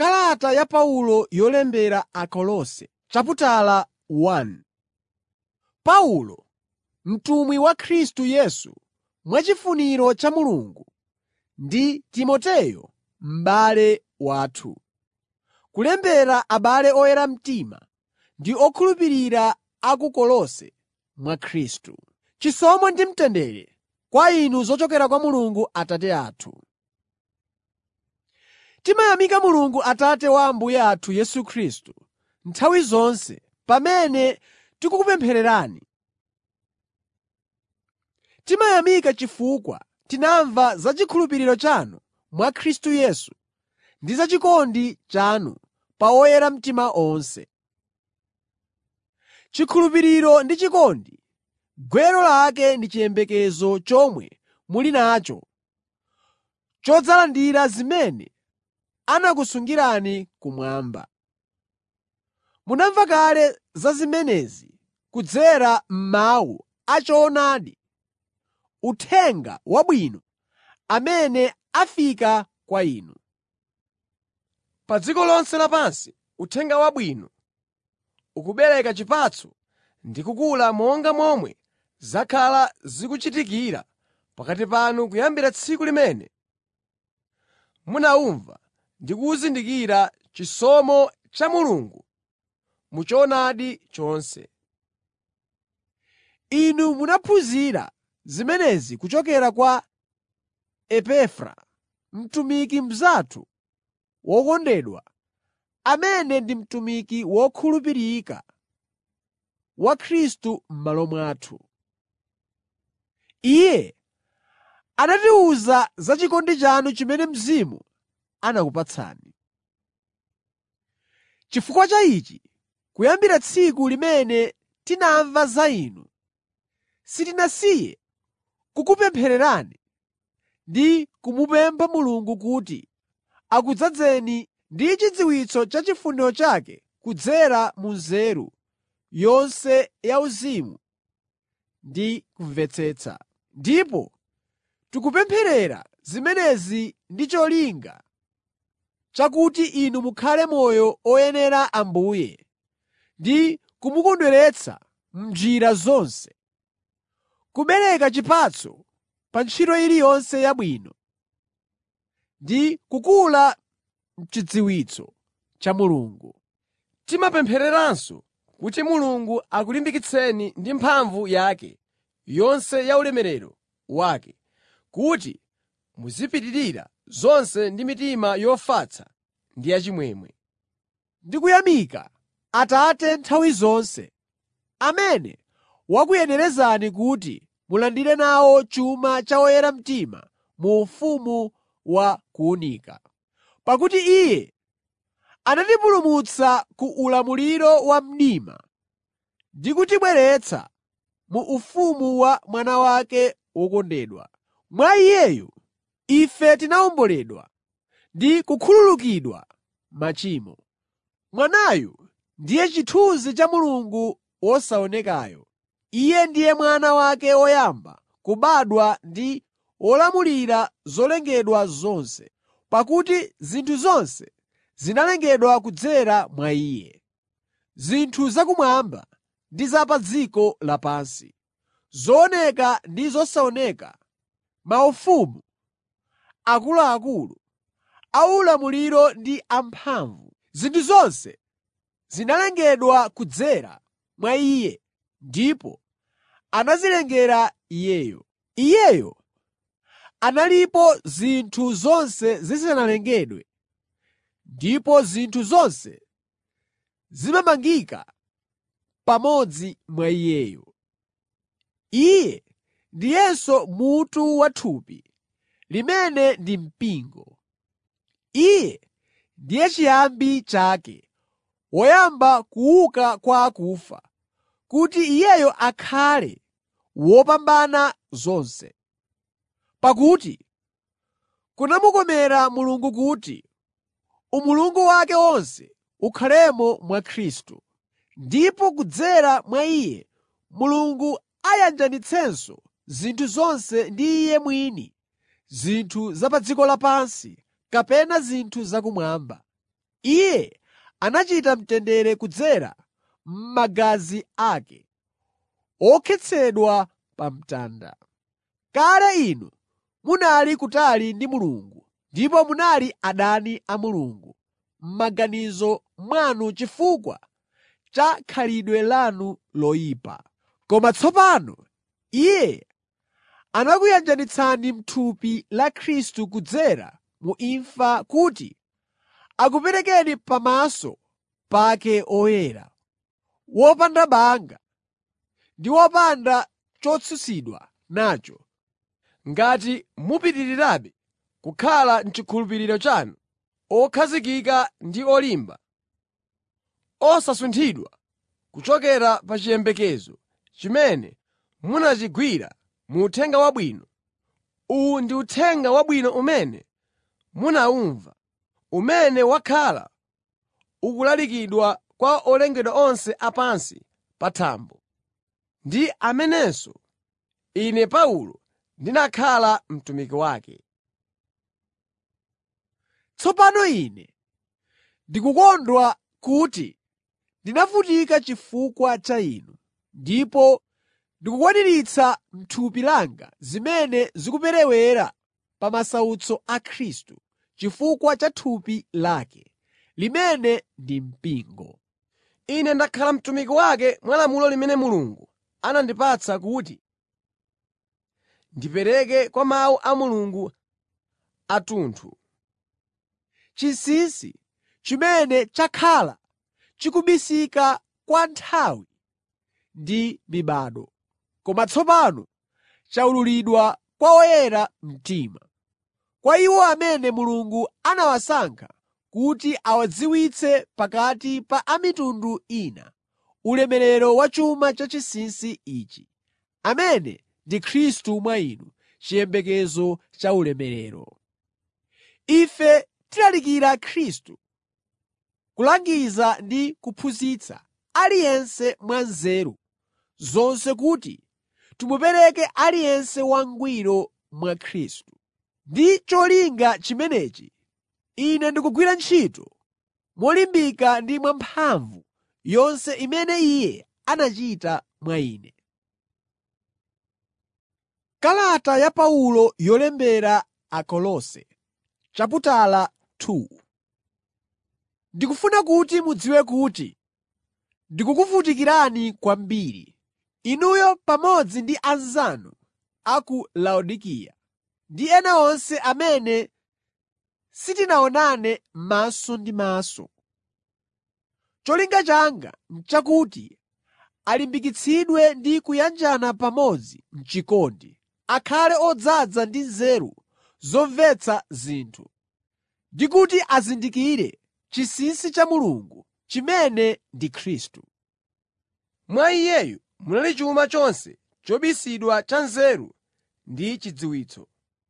Kalata ya Paulo yolembera Akolose chaputala 1 Paulo, mtumwi wa Khristu Yesu mwachifuniro cha Mulungu, ndi Timoteyo m'bale wathu. Kulembera abale oyera mtima ndi okhulupirira a ku Kolose mwa Khristu. Chisomo ndi mtendere kwa inu zochokera kwa Mulungu Atate athu. Timayamika Mulungu Atate wa Ambuye athu Yesu Khristu nthawi zonse pamene tikukupemphererani. Timayamika chifukwa tinamva za chikhulupiriro chanu mwa Khristu Yesu ndi za chikondi chanu pa oyera mtima onse. Chikhulupiriro ndi chikondi, gwero lake ndi chiyembekezo chomwe muli nacho chodzalandira zimene anakusungirani kumwamba. Munamva kale za zimenezi kudzera m'mawu a choonadi, Uthenga Wabwino amene afika kwa inu. Pa dziko lonse lapansi Uthenga Wabwino ukubereka chipatso ndi kukula monga momwe zakhala zikuchitikira pakati panu kuyambira tsiku limene munawumva ndi kuzindikira chisomo cha Mulungu mu choonadi chonse. Inu munaphunzira zimenezi kuchokera kwa Epafra, mtumiki mnzathu wokondedwa, amene ndi mtumiki wokhulupirika wa Khristu m'malo mwathu. Iye anatiwuza za chikondi chanu chimene Mzimu anakupatsani. Chifukwa cha ichi, kuyambira tsiku limene tinamva za inu, sitinasiye kukupemphererani ndi kumupempha Mulungu kuti akudzazeni ndi chidziwitso cha chifuniro chake kudzera mu nzeru yonse yauzimu ndi kumvetsetsa. Ndipo tikupempherera zimenezi ndi cholinga chakuti inu mukhale moyo oyenera Ambuye ndi kumukondweretsa m'njira zonse, kubereka chipatso pa ntchito iliyonse yabwino, ndi kukula m'chidziwitso cha Mulungu. Timapemphereranso kuti Mulungu akulimbikitseni ndi mphamvu yake yonse ya ulemerero wake, kuti muzipitirira zonse ndi mitima yofatsa ndi yachimwemwe. Ndikuyamika Atate nthawi zonse, amene wakuyenerezani kuti mulandire nawo chuma cha oyera mtima mu ufumu wa kuwunika. Pakuti Iye anatipulumutsa ku ulamuliro wa mdima ndi kutibweretsa mu ufumu wa Mwana wake wokondedwa. Mwa Iyeyu ife tinawomboledwa ndi kukhululukidwa machimo. Mwanayu ndiye chithunzi cha Mulungu wosaonekayo. Iye ndiye Mwana wake woyamba kubadwa ndi wolamulira zolengedwa zonse, pakuti zinthu zonse zinalengedwa kudzera mwa Iye. Zinthu zakumwamba ndi za pa dziko lapansi, zooneka ndi zosaoneka, maufumu, akuluakulu, aulamuliro ndi amphamvu. Zinthu zonse zinalengedwa kudzera mwa Iye ndipo anazilengera Iyeyo. Iyeyo analipo zinthu zonse zisanalengedwe, ndipo zinthu zonse zimamangika pamodzi mwa Iyeyo. Iye ndiyenso mutu wa thupi, limene ndi mpingo. Iye ndiye chiyambi chake, woyamba kuuka kwa akufa, kuti Iyeyo akhale wopambana zonse. Pakuti kunamukomera Mulungu kuti umulungu wake wonse ukhalemo mwa Khristu, ndipo kudzera mwa Iye Mulungu ayanjanitsenso zinthu zonse ndi Iye mwini, zinthu za pa dziko lapansi kapena zinthu zakumwamba. Iye anachita mtendere kudzera m'magazi ake, okhetsedwa pa mtanda. Kale inu munali kutali ndi Mulungu ndipo munali adani a Mulungu m'maganizo mwanu chifukwa cha khalidwe lanu loyipa. Koma tsopano Iye anakuyanjanitsani m'thupi la Khristu kudzera mu imfa kuti akuperekeni pamaso pake oyera, wopanda banga ndi wopanda chotsutsidwa nacho. Ngati mupitirirabe kukhala m'chikhulupiriro chanu, okhazikika ndi olimba, osasunthidwa kuchokera pa chiyembekezo chimene munachigwira mu Uthenga Wabwino. Uwu ndi Uthenga Wabwino umene munawumva, umene wakhala ukulalikidwa kwa olengedwa onse a pansi pa thambo, ndi amenenso ine Paulo ndinakhala mtumiki wake. Tsopano ine ndikukondwa kuti ndinavutika chifukwa cha inu, ndipo ndikukwaniritsa m'thupi langa zimene zikuperewera pa masautso a Khristu chifukwa cha thupi lake, limene ndi mpingo. Ine ndakhala mtumiki wake mwa lamulo limene Mulungu anandipatsa kuti ndipereke kwa mawu a Mulungu athunthu. Chinsinsi chimene chakhala chikubisika kwa nthawi ndi mibado, koma tsopano chawululidwa kwa oyera mtima, kwa iwo amene Mulungu anawasankha kuti awadziwitse pakati pa a mitundu ina ulemerero wa chuma cha chinsinsi ichi, amene ndi Khristu mwa inu, chiyembekezo cha ulemerero. Ife tilalikira Khristu, kulangiza ndi kuphunzitsa aliyense mwa nzeru zonse kuti timupereke aliyense wangwiro mwa Khristu. Ndi cholinga chimenechi, ine ndikugwira ntchito molimbika ndi mwamphamvu yonse imene Iye anachita mwa ine. Kalata ya Paulo yolembera Akolose chaputala 2 Ndikufuna kuti mudziwe kuti ndikukuvutikirani kwambiri, inuyo pamodzi ndi anzanu a ku Laodikaya ndi ena onse amene sitinaonane maso ndi maso. Cholinga changa n'chakuti alimbikitsidwe ndi kuyanjana pamodzi m'chikondi, akhale odzaza ndi nzeru zomvetsa zinthu, ndi kuti azindikire chinsinsi cha Mulungu chimene ndi Khristu. Mwa Iyeyu munali chuma chonse chobisidwa cha nzeru ndi chidziwitso.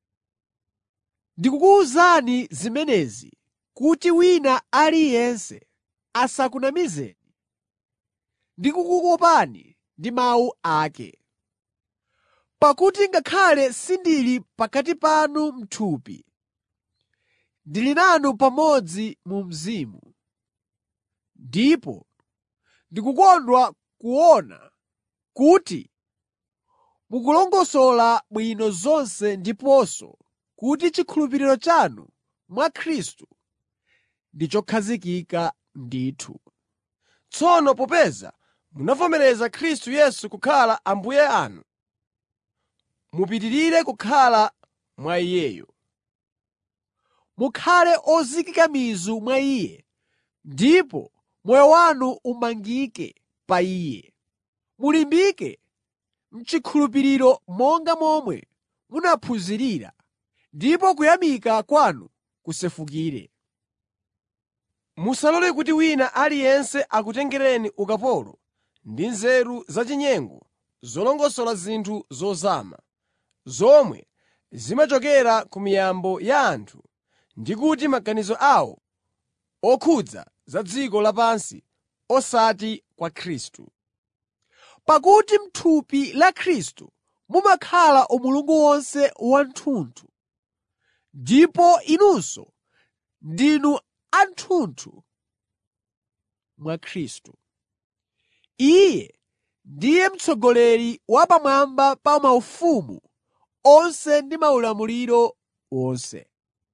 Ndikukuwuzani zimenezi kuti wina aliyense asakunamizeni ndi kukukopani ndi mawu ake. Pakuti ngakhale sindili pakati panu m'thupi, ndili nanu pamodzi mu mzimu, ndipo ndikukondwa kuona kuti mukulongosola bwino zonse ndiponso kuti chikhulupiriro chanu mwa Khristu ndi chokhazikika ndithu. Tsono popeza munavomereza Khristu Yesu kukhala Ambuye anu, mupitirire kukhala mwa Iyeyo. Mukhale ozikika mizu mwa Iye ndipo moyo wanu umangike pa Iye. Mulimbike m'chikhulupiriro monga momwe munaphunzirira, ndipo kuyamika kwanu kusefukire. Musalole kuti wina aliyense akutengereni ukapolo ndi nzeru zachinyengo zolongosola zinthu zozama, zomwe zimachokera ku miyambo ya anthu ndi kuti maganizo awo okhudza za dziko lapansi osati kwa Khristu. Pakuti m'thupi la Khristu mumakhala umulungu wonse wathunthu, ndipo inunso ndinu athunthu mwa Khristu. Iye ndiye mtsogoleri wa pamwamba pa maufumu onse ndi maulamuliro wonse.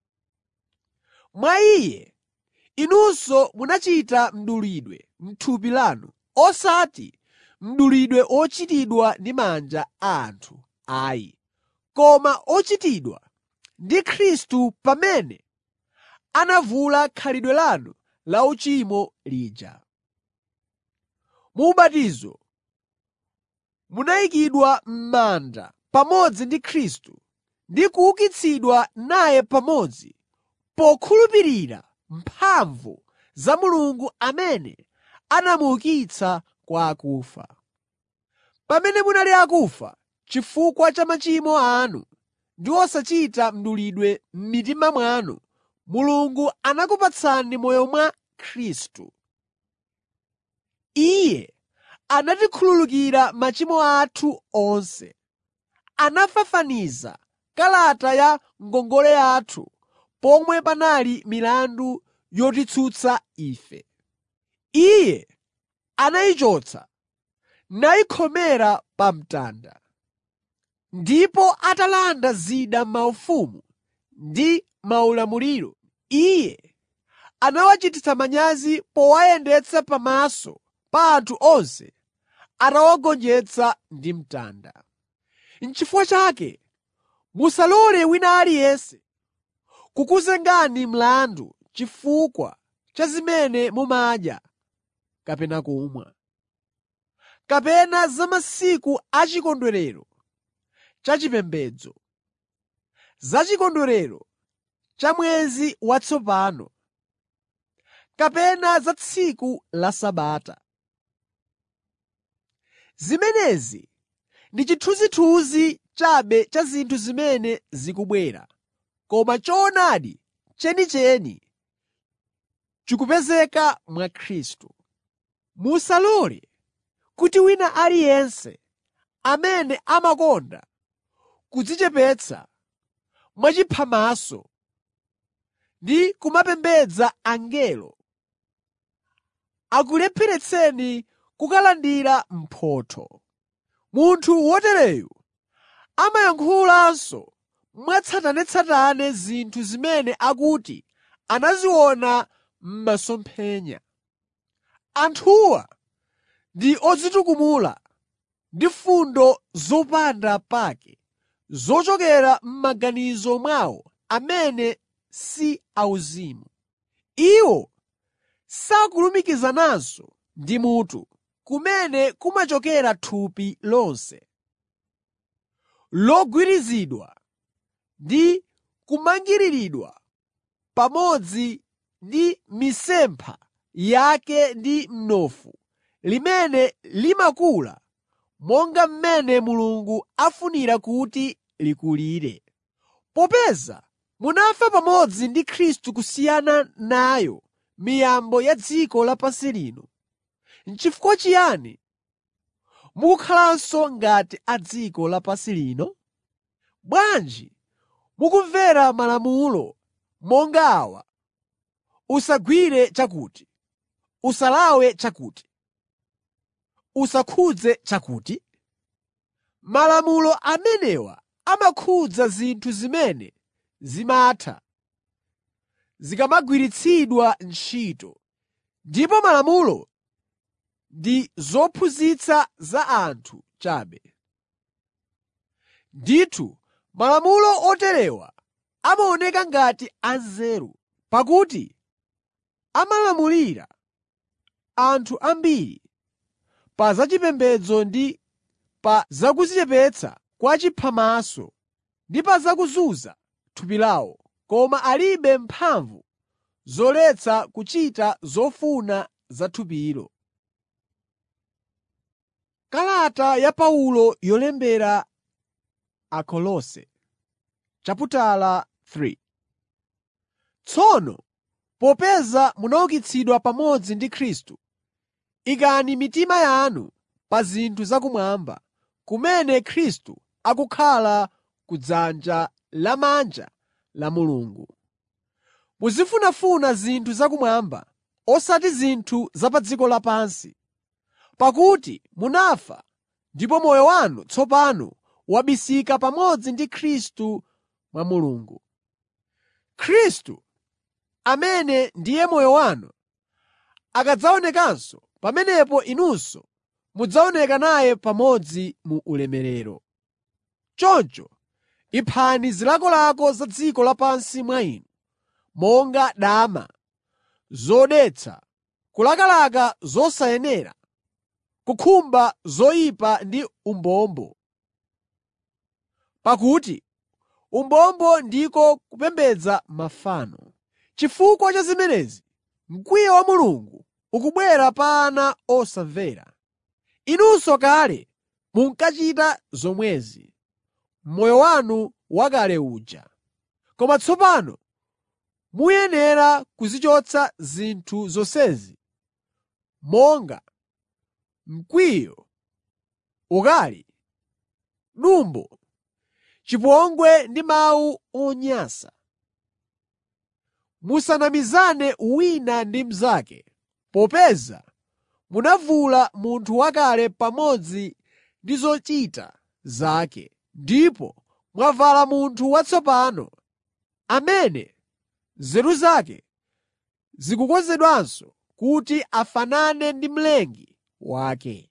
Mwa Iye inunso munachita mdulidwe m'thupi lanu, osati mdulidwe ochitidwa ndi manja a anthu ayi, koma ochitidwa ndi Khristu pamene anavula khalidwe lanu lauchimo lija. Mu ubatizo munayikidwa m'manda pamodzi ndi Khristu ndi kuukitsidwa naye pamodzi pokhulupirira mphamvu za Mulungu amene anamuukitsa kwa akufa. Pamene munali akufa chifukwa cha machimo anu ndi osachita mdulidwe m'mitima mwanu, Mulungu anakupatsani moyo mwa Khristu. Iye anatikhululukira machimo athu onse. Anafafaniza kalata ya ngongole yathu pomwe panali milandu yotitsutsa ife. Iye anayichotsa nayikhomera pa mtanda. Ndipo atalanda zida maufumu ndi maulamuliro, Iye anawachititsa manyazi powayendetsa pamaso pa anthu onse atawagonjetsa ndi mtanda. N'chifukwa chake musalole wina aliyense kukuzengani mlandu chifukwa cha zimene mumadya kapena kumwa, kapena za masiku a chikondwerero chachipembedzo, za chikondwerero cha mwezi watsopano, kapena za tsiku la Sabata. Zimenezi ndi chithunzithunzi chabe cha zinthu zimene zikubwera, koma choonadi chenicheni chikupezeka mwa Khristu. Musalole kuti wina aliyense amene amakonda kudzichepetsa mwachiphamaso ndi kumapembedza angelo akulepheretseni kukalandira mphotho. Munthu wotereyu amayankhulanso mwatsatanetsatane zinthu zimene akuti anaziona m'masomphenya. Anthuwa ndi odzitukumula ndi fundo zopanda pake zochokera m'maganizo mwawo amene si auzimu. Iwo sakulumikizananso ndi mutu, kumene kumachokera thupi lonse, logwirizidwa ndi kumangiriridwa pamodzi ndi mitsempha yake ndi mnofu, limene limakula monga mmene Mulungu afunira kuti likulire. Popeza munafa pamodzi ndi Khristu kusiyana nayo miyambo ya dziko lapansi lino, n'chifukwa chiyani mukukhalanso ngati a dziko lapansi lino? Bwanji mukumvera malamulo monga awa: “Usagwire chakuti, usalawe chakuti, usakhudze chakuti?” Malamulo amenewa amakhudza zinthu zimene zimatha zikamagwiritsidwa ntchito, ndipo malamulo ndi zophunzitsa za anthu chabe. Ndithu malamulo oterewa amaoneka ngati anzeru, pakuti amalamulira anthu ambiri pa zachipembedzo ndi pa zakudzichepetsa kwa chiphamaso ndi pa zakuzunza thupi lawo, koma alibe mphamvu zoletsa kuchita zofuna za thupilo. Kalata ya Paulo yolembera Akolose chaputala 3 Tsono popeza munaukitsidwa pamodzi ndi Khristu, ikani mitima yanu pa zinthu zakumwamba, kumene Khristu akukhala kudzanja lamanja la Mulungu. Muzifunafuna zinthu zakumwamba, osati zinthu za pa dziko lapansi. Pakuti munafa ndipo moyo wanu tsopano wabisika pamodzi ndi Khristu mwa Mulungu. Khristu, amene ndiye moyo wanu, akadzaonekanso, pamenepo inunso mudzaoneka naye pamodzi mu ulemerero. Choncho iphani zilakolako za dziko lapansi mwa inu, monga dama, zodetsa, kulakalaka zosayenera, kukhumba zoyipa ndi umbombo. Pakuti umbombo ndiko kupembedza mafano. Chifukwa cha zimenezi, mkwiyo wa Mulungu ukubwera pa ana osamvera. Inunso kale munkachita zomwezi m'moyo wanu wakale uja. Koma tsopano muyenera kuzichotsa zinthu zonsezi monga mkwiyo, ukali, dumbo, chipongwe ndi mawu onyansa. Musanamizane wina ndi mnzake, popeza munavula munthu wakale pamodzi ndi zochita zake ndipo mwavala munthu watsopano, amene nzeru zake zikukonzedwanso kuti afanane ndi Mlengi wake.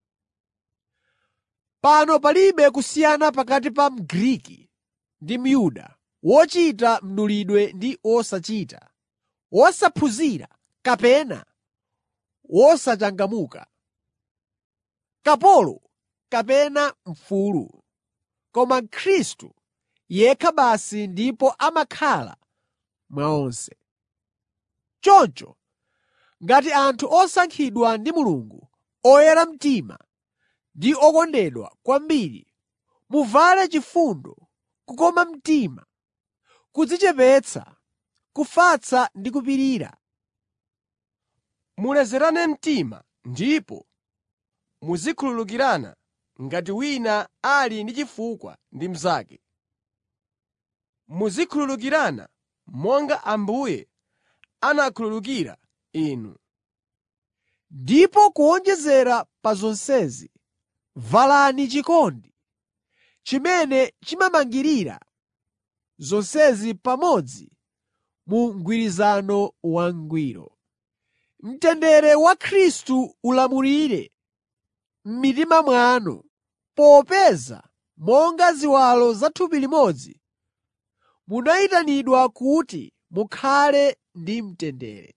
Pano palibe kusiyana pakati pa Mgriki ndi Myuda, wochita mdulidwe ndi wosachita, wosaphunzira kapena wosachangamuka, kapolo kapena mfulu, koma Khristu yekha basi ndipo amakhala mwa onse. Choncho ngati anthu osankhidwa ndi Mulungu, oyera mtima ndi okondedwa kwambiri, muvale chifundo, kukoma mtima, kudzichepetsa, kufatsa ndi kupirira. Mulezerane mtima ndipo muzikhululukirana ngati wina ali ndi chifukwa ndi mnzake. Muzikhululukirana monga Ambuye anakhululukira inu. Ndipo kuwonjezera pa zonsezi, valani chikondi, chimene chimamangirira zonsezi pamodzi mu mgwirizano wangwiro. Mtendere wa Khristu ulamulire m'mitima mwanu, popeza monga ziwalo za thupi limodzi, munayitanidwa kuti mukhale ndi mtendere.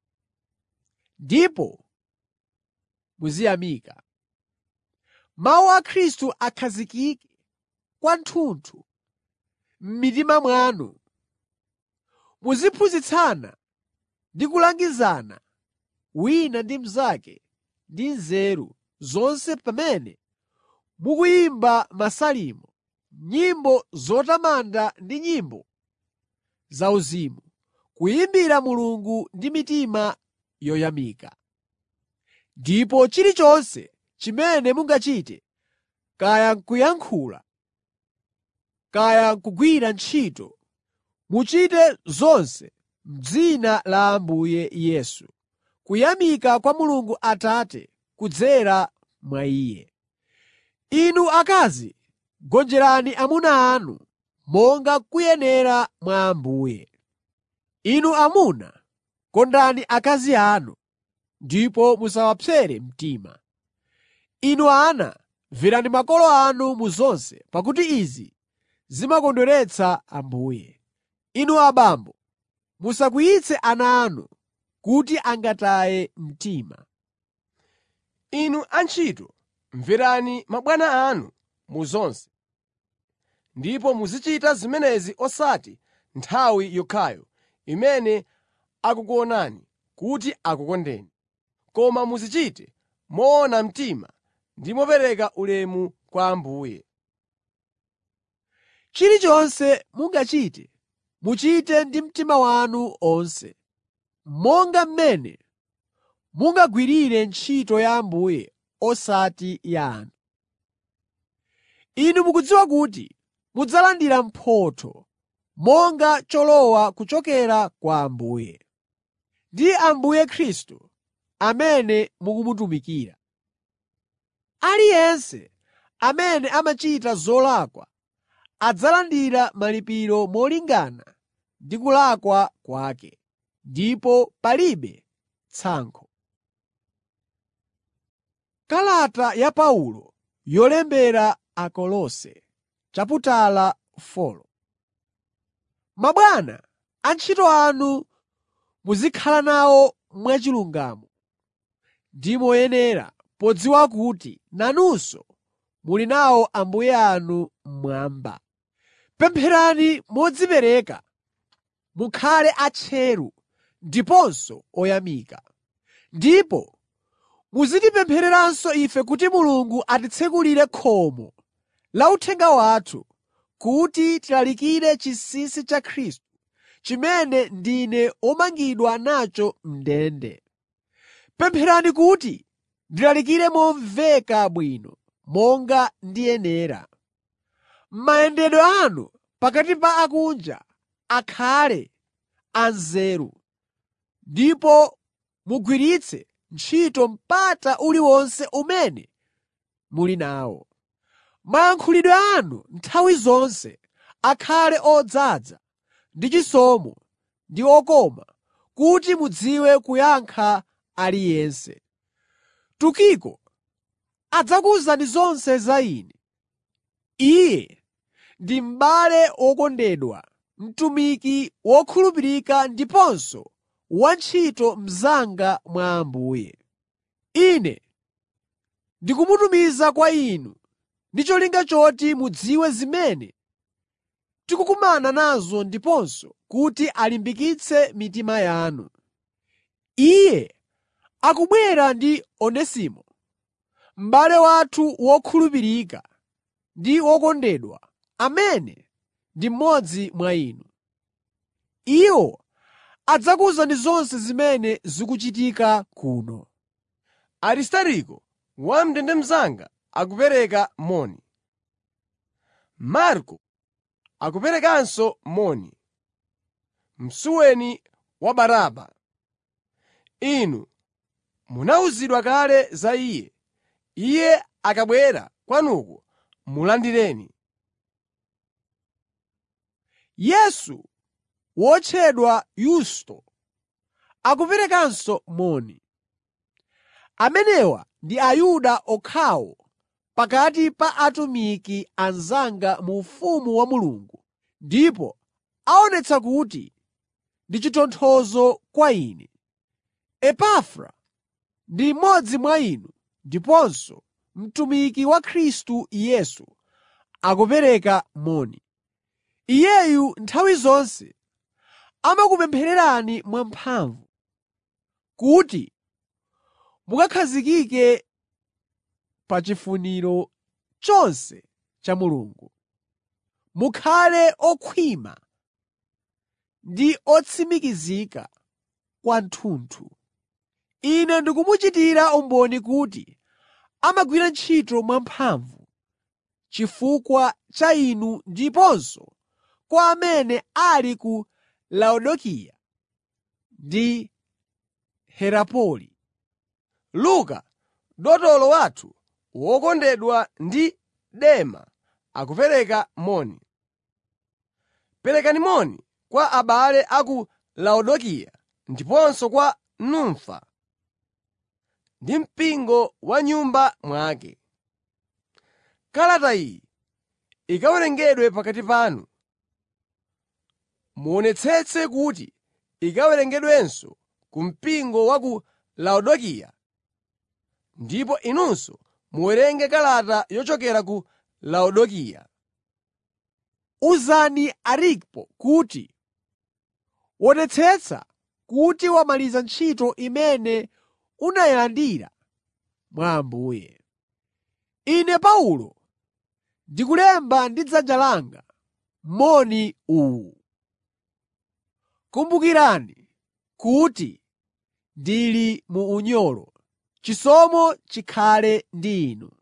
Ndipo muziyamika. Mawu a Khristu akhazikike kwathunthu m'mitima mwanu. Muziphunzitsana ndi kulangizana wina ndi mnzake ndi nzeru zonse pamene mukuyimba masalimo, nyimbo zotamanda ndi nyimbo zauzimu, kuyimbira Mulungu ndi mitima yoyamika. Ndipo chilichonse chimene mungachite, kaya n'kuyankhula, kaya n'kugwira ntchito, muchite zonse m'dzina la Ambuye Yesu, kuyamika kwa Mulungu Atate kudzera mwa Iye. Inu akazi, gonjerani amuna anu monga kuyenera mwa Ambuye. Inu amuna, kondani akazi anu ndipo musawapsere mtima. Inu ana, mverani makolo anu mu zonse, pakuti izi zimakondweretsa Ambuye. Inu abambo, musakwiyitse ana anu kuti angataye mtima. Inu antchito, mverani mabwana anu mu zonse, ndipo muzichita zimenezi osati nthawi yokhayo imene akukuonani kuti akukondeni, koma muzichite moona mtima ndi mopereka ulemu kwa Ambuye. Chilichonse mungachite, muchite ndi mtima wanu onse, monga mmene mungagwirire ntchito ya Ambuye osati ya anthu. Inu mukudziwa kuti mudzalandira mphotho monga cholowa kuchokera kwa Ambuye. Ndi Ambuye Khristu amene mukumutumikira. Aliyense amene amachita zolakwa adzalandira malipiro molingana ndi kulakwa kwake, ndipo palibe tsankho. Kalata ya Paulo yolembera Akolose chaputala 4 Mabwana, antchito anu muzikhala nawo mwachilungamo ndi moyenera, podziwa kuti nanunso muli nawo Ambuye anu mmwamba. Pempherani modzipereka, mukhale atcheru ndiponso oyamika. Ndipo muzitipemphereranso ife kuti Mulungu atitsekulire khomo la uthenga wathu, kuti tilalikire chinsinsi cha Khristu, chimene ndine womangidwa nacho m'ndende. Pempherani kuti ndilalikire momveka bwino, monga ndiyenera. Mayendedwe anu pakati pa akunja akhale anzeru, ndipo mugwiritse ntchito mpata uliwonse umene muli nawo. Mayankhulidwe anu nthawi zonse akhale odzaza ndi chisomo ndi okoma, kuti mudziwe kuyankha aliyense. Tukiko adzakuwuzani zonse za ine. Iye ndi m'bale wokondedwa, mtumiki wokhulupirika ndiponso wantchito mnzanga mwa Ambuye. Ine ndikumutumiza kwa inu ndi cholinga choti mudziwe zimene tikukumana nazo ndiponso kuti alimbikitse mitima yanu. Iye akubwera ndi Onesimo, m'bale wathu wokhulupirika ndi wokondedwa, amene ndi mmodzi mwa inu. Iwo adzakuwuzani zonse zimene zikuchitika kuno. Aristariko, wam'ndende mnzanga akupereka moni. Marko akuperekanso moni. Msuweni wa Baraba. Inu munawuzidwa kale za iye. Iye akabwera kwanuko mulandireni. Yesu wotchedwa Yusto akuperekanso moni. Amenewa ndi Ayuda okhawo pakati pa atumiki anzanga mu ufumu wa Mulungu ndipo aonetsa kuti ndi chitonthozo kwa ine. Epafra ndi mmodzi mwa inu ndiponso mtumiki wa Khristu Yesu akupereka moni. Iyeyu nthawi zonse amakupemphererani mwamphamvu, kuti mukakhazikike pa chifuniro chonse cha Mulungu. Mukhale okhwima ndi otsimikizika kwathunthu. Ine ndikumuchitira umboni kuti amagwira ntchito mwamphamvu chifukwa cha inu ndiponso kwa amene ali ku Laodikaya ndi Herapoli. Luka, dotolo wathu wokondedwa ndi Dema akupereka moni. Perekani moni kwa abale a ku Laodikaya ndiponso kwa Numfa ndi mpingo wa m'nyumba mwake. Kalata iyi ikawerengedwe pakati panu. Muonetsetse kuti ikawerengedwenso ku mpingo wa ku Laodikaya, ndipo inunso muwerenge kalata yochokera ku Laodikaya. Uzani Arkipo kuti wonetsetsa kuti wamaliza ntchito imene unayilandira mwa Ambuye. Ine Paulo ndikulemba ndi dzanja langa moni uwu. Kumbukirani kuti ndili mu unyolo. Chisomo chikhale ndi inu.